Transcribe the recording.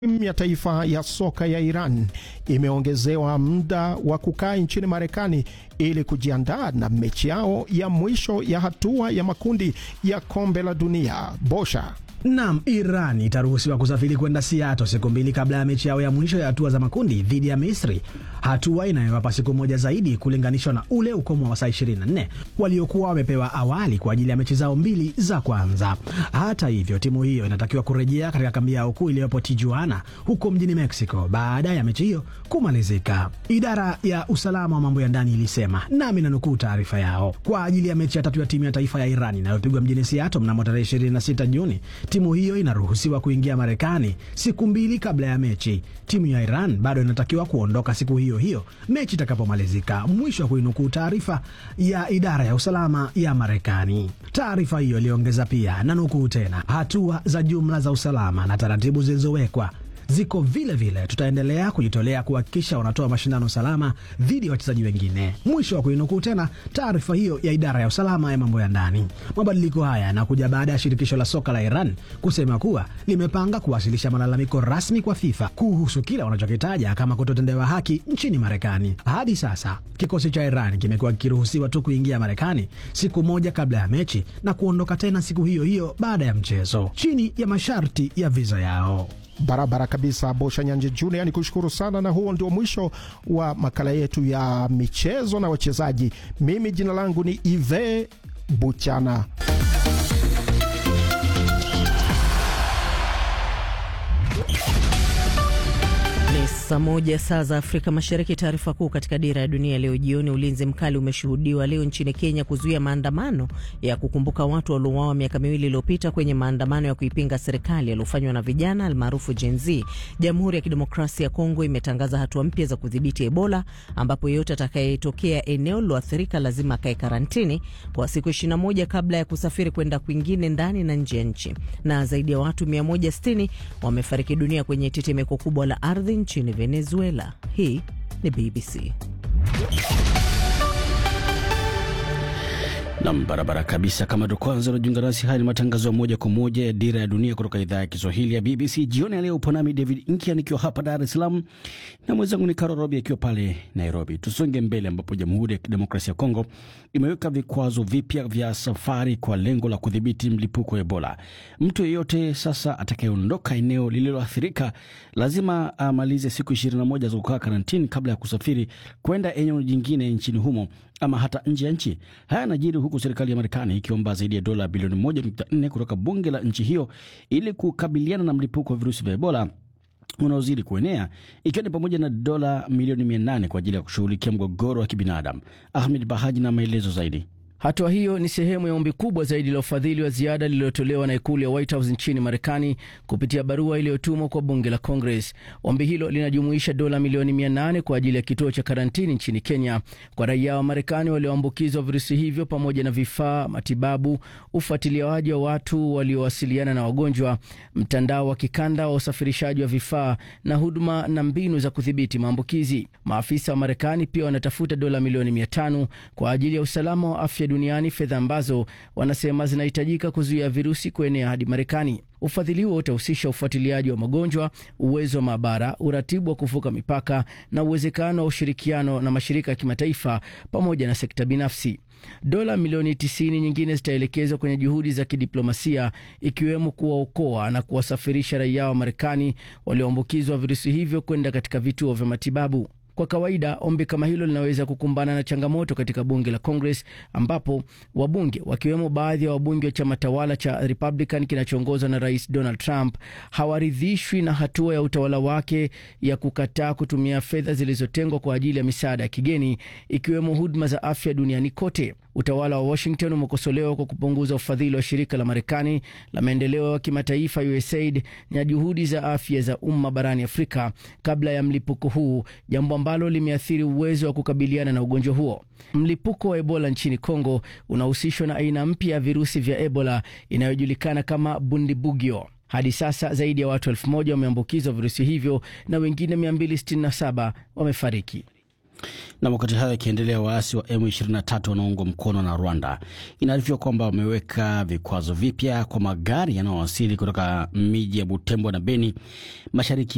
Timu ya taifa ya soka ya Iran imeongezewa muda wa kukaa nchini Marekani ili kujiandaa na mechi yao ya mwisho ya hatua ya makundi ya kombe la dunia. Bosha Nam, Iran itaruhusiwa kusafiri kwenda Seattle siku mbili kabla ya mechi yao ya mwisho ya hatua za makundi dhidi ya Misri, hatua inayowapa siku moja zaidi kulinganishwa na ule ukomo wa saa 24 waliokuwa wamepewa awali kwa ajili ya mechi zao mbili za kwanza. Hata hivyo, timu hiyo inatakiwa kurejea katika kambi yao kuu iliyopo Tijuana huko mjini Mexico baada ya mechi hiyo kumalizika. Idara ya usalama wa mambo ya ndani ilisema, nami nanukuu taarifa yao, kwa ajili ya mechi ya tatu ya timu ya taifa ya Iran inayopigwa mjini Seattle mnamo tarehe 26 Juni timu hiyo inaruhusiwa kuingia Marekani siku mbili kabla ya mechi. Timu ya Iran bado inatakiwa kuondoka siku hiyo hiyo mechi itakapomalizika. Mwisho wa kuinukuu taarifa ya idara ya usalama ya Marekani. Taarifa hiyo iliongeza pia, na nukuu tena, hatua za jumla za usalama na taratibu zilizowekwa ziko vile vile. Tutaendelea kujitolea kuhakikisha wanatoa mashindano salama dhidi ya wachezaji wengine. Mwisho wa kuinukuu tena taarifa hiyo ya idara ya usalama ya mambo ya ndani. Mabadiliko haya yanakuja baada ya shirikisho la soka la Iran kusema kuwa limepanga kuwasilisha malalamiko rasmi kwa FIFA kuhusu kile wanachokitaja kama kutotendewa haki nchini Marekani. Hadi sasa kikosi cha Iran kimekuwa kikiruhusiwa tu kuingia Marekani siku moja kabla ya mechi na kuondoka tena siku hiyo hiyo baada ya mchezo chini ya masharti ya viza yao. Barabara kabisa, Bosha Nyanje Junior, ni kushukuru sana, na huo ndio mwisho wa makala yetu ya michezo na wachezaji. Mimi jina langu ni Ive Buchana. Ni saa moja saa za Afrika Mashariki. Taarifa kuu katika Dira ya Dunia leo jioni. Ulinzi mkali umeshuhudiwa leo nchini Kenya kuzuia maandamano ya kukumbuka watu waliouawa miaka miwili iliyopita kwenye maandamano ya kuipinga serikali yaliyofanywa na vijana almaarufu Gen Z. Jamhuri ya Kidemokrasia ya Kongo imetangaza hatua mpya za kudhibiti Ebola, ambapo yeyote atakayetokea eneo liloathirika lazima akae karantini kwa siku 21 kabla ya kusafiri kwenda kwingine ndani na nje ya nchi. Na zaidi ya watu 160 wamefariki dunia kwenye tetemeko kubwa la ardhi nchini Venezuela. Hii ni BBC. Nam, barabara kabisa. Kama ndo kwanza unajiunga nasi, haya ni matangazo ya moja kwa moja ya Dira ya Dunia kutoka idhaa ya Kiswahili ya BBC. Jioni ya leo upo nami David Inkia nikiwa hapa Dar es Salaam na mwenzangu ni Karo Robi akiwa pale Nairobi. Tusonge mbele, ambapo Jamhuri ya Kidemokrasia ya Kongo imeweka vikwazo vipya vya safari kwa lengo la kudhibiti mlipuko wa Ebola. Mtu yeyote sasa atakayeondoka eneo lililoathirika lazima amalize siku 21 za kukaa karantini kabla ya kusafiri kwenda eneo jingine nchini humo ama hata nje ya nchi. Haya yanajiri huku serikali ya Marekani ikiomba zaidi ya dola bilioni 1.4 kutoka bunge la nchi hiyo ili kukabiliana na mlipuko wa virusi vya Ebola unaozidi kuenea ikiwa ni pamoja na dola milioni 800 kwa ajili ya kushughulikia mgogoro wa kibinadamu. Ahmed Bahaji na maelezo zaidi. Hatua hiyo ni sehemu ya ombi kubwa zaidi la ufadhili wa ziada lililotolewa na ikulu ya White House nchini Marekani kupitia barua iliyotumwa kwa bunge la Congress. Ombi hilo linajumuisha dola milioni 800 kwa ajili ya kituo cha karantini nchini Kenya kwa raia wa Marekani walioambukizwa virusi hivyo, pamoja na vifaa, matibabu, ufuatiliaji wa watu waliowasiliana na wagonjwa, mtandao wa kikanda wa usafirishaji wa vifaa na huduma na mbinu za kudhibiti maambukizi. Maafisa wa Marekani pia wanatafuta dola milioni 500 kwa ajili ya usalama wa afya duniani, fedha ambazo wanasema zinahitajika kuzuia virusi kuenea hadi Marekani. Ufadhili huo utahusisha ufuatiliaji wa magonjwa, uwezo wa maabara, uratibu wa kuvuka mipaka na uwezekano wa ushirikiano na mashirika ya kimataifa pamoja na sekta binafsi. Dola milioni 90 nyingine zitaelekezwa kwenye juhudi za kidiplomasia ikiwemo kuwaokoa na kuwasafirisha raia wa Marekani walioambukizwa virusi hivyo kwenda katika vituo vya matibabu. Kwa kawaida ombi kama hilo linaweza kukumbana na changamoto katika bunge la Congress, ambapo wabunge wakiwemo baadhi ya wabunge wa chama tawala cha Republican kinachoongozwa na Rais Donald Trump hawaridhishwi na hatua ya utawala wake ya kukataa kutumia fedha zilizotengwa kwa ajili ya misaada ya kigeni, ikiwemo huduma za afya duniani kote. Utawala wa Washington umekosolewa kwa kupunguza ufadhili wa shirika la Marekani la maendeleo ya kimataifa USAID na juhudi za afya za umma barani Afrika kabla ya mlipuko huu, jambo ambalo limeathiri uwezo wa kukabiliana na ugonjwa huo. Mlipuko wa Ebola nchini Kongo unahusishwa na aina mpya ya virusi vya Ebola inayojulikana kama Bundibugyo. Hadi sasa zaidi ya watu elfu moja wameambukizwa virusi hivyo na wengine 267 wamefariki. Na wakati hayo yakiendelea, waasi wa M23 wanaoungwa mkono na Rwanda inaarifiwa kwamba wameweka vikwazo vipya kwa magari yanayowasili kutoka miji ya Butembo na Beni mashariki